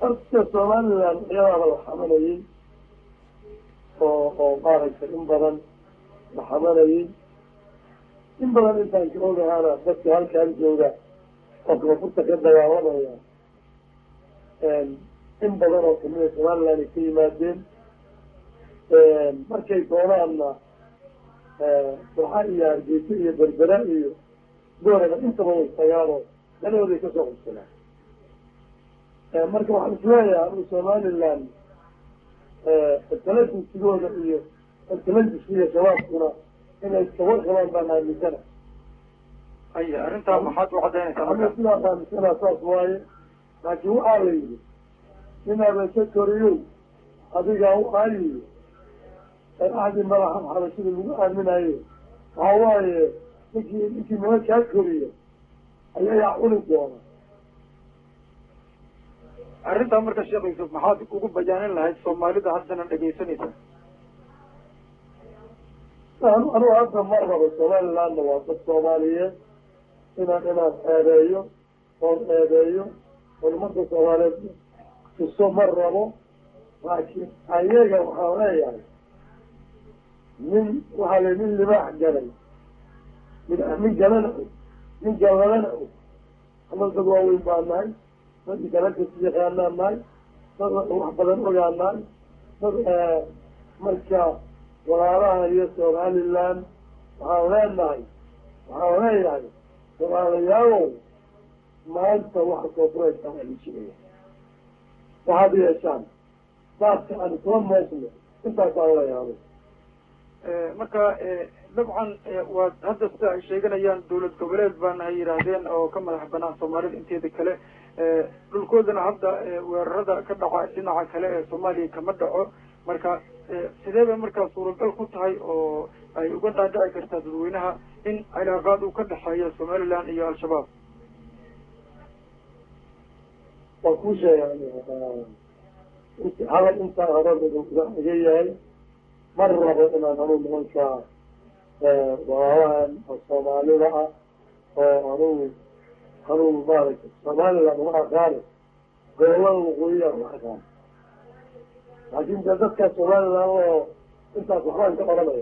horta somaliland iyadaaba la xamanayey oo oo maaragtay in badan la xamanayey in badan intaan ka ogahaana dadka halkaan jooga oo koonfurta ka dagaalamaya in badan oo kamida somaliland ay ka yimaadeen markay doonaanna burxa iyo hargeysa iyo berbera iyo gooraba intaba way tagaanoo danahooday kasoo qabsadaan marka waxaan isleeyahay anu somaliland taladusigooda iyo taladuska iyo shabaabkuna inay iskawar qabaan baan aaminsana haya arrintaa maxaad u cadaynaysaa anu marka sidaas aaminsanaa saas waaye laakiin waxaa la yidhi nin abeese koriyow adigaa u aayiyo axdii madaxa xabashida lagu aaminayo waxaa waaye ninkii ninkii nima kaa koriyo ayayaa cuni doona arrintaa marka sheekh yuusuf maxaad ugu bayaanin lahayd soomaalida haddana dhegaysanaysa anu anugu hadda ma rabo somalilandna waa dad soomaaliyeed inaan inaan eedeeyo oon eedeeyo oon ummadda soomaaliyeed tuso ma rabo laakiin ayaga waxaan leeyahay nin waxaa la nin libaax galay min nin galana og nin galladana og ama dad waaweyn baa nahay dad galankas yaqaanaa nahay dad wax badan ogaa nahay dad marka walaalaha iyo somaliland waxaan leenahay waxaan leeyahay walaalayaalow maanta waxa koonfureedka waa lijigaya waxaad yeeshaan daadka aan isla moosno intaasaan leeyahay marka dabcan waa hadda sida ay sheeganayaan dawlad goboleed baana ay yidhaahdeen oo ka madax banaan soomaalida inteeda kale dhulkoodana hadda weerarada ka dhaca dhinaca kale ee soomaaliya kama dhaco marka sidee bay markaa suuragal ku tahay oo ay uga dhaadhici kartaa dadweynaha in cilaaqaad uu ka dhexeeyo somaliland iyo al-shabaab waa kuu sheegay hadal intaan hadal iga yahay ma rabo inaan anuu nimanka walaalahan oo soomaalida ah oo anugu anugu maaragtay somaliland uma aqaani gobolada waqooyiya uma aqaani laakin de dadka somaliland oo intaas waxbaan ka oranaya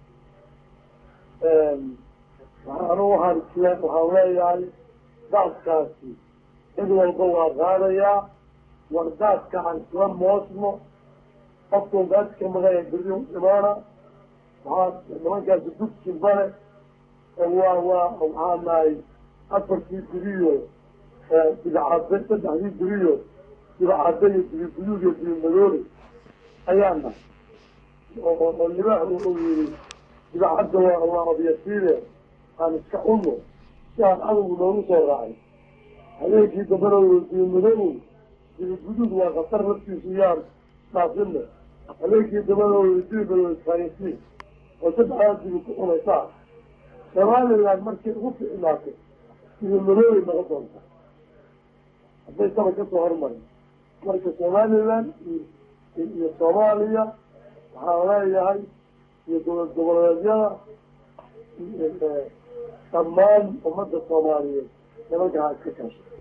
anugu waxaan isle waxaan leeyahay daadkaasi cid walba waa qaadayaa war daadka aan isla moosno qofkuu daadka magaya beri imaana waxaa nimankaasi dugsi bare waa waa waxaa nahay afartii diriyo bidcade saddexdii diriyo bidcade iyo dibi buyuug iyo dibi madoole ayaa nahay oo libaax uu yiri bidcadda waa waa abyasiide aan iska cunno si aan cadowgu noogu soo raacay habeenkii dambana dibi madow dibi guduud waa khatar laftiisu yaan dhaafine habeenkii dambana dibi madow isfahansiin oo saddexdaa dibi ku cunaysaa somaliland markay ugu ficnaatay dibi madoobay noqon doonta hadday saba kasoo hormarin marka somaliland iyo soomaaliya waxaan leeyahay iyo dowlad goboleedyada dhammaan ummadda soomaaliyeed nimanka ha iska kaasha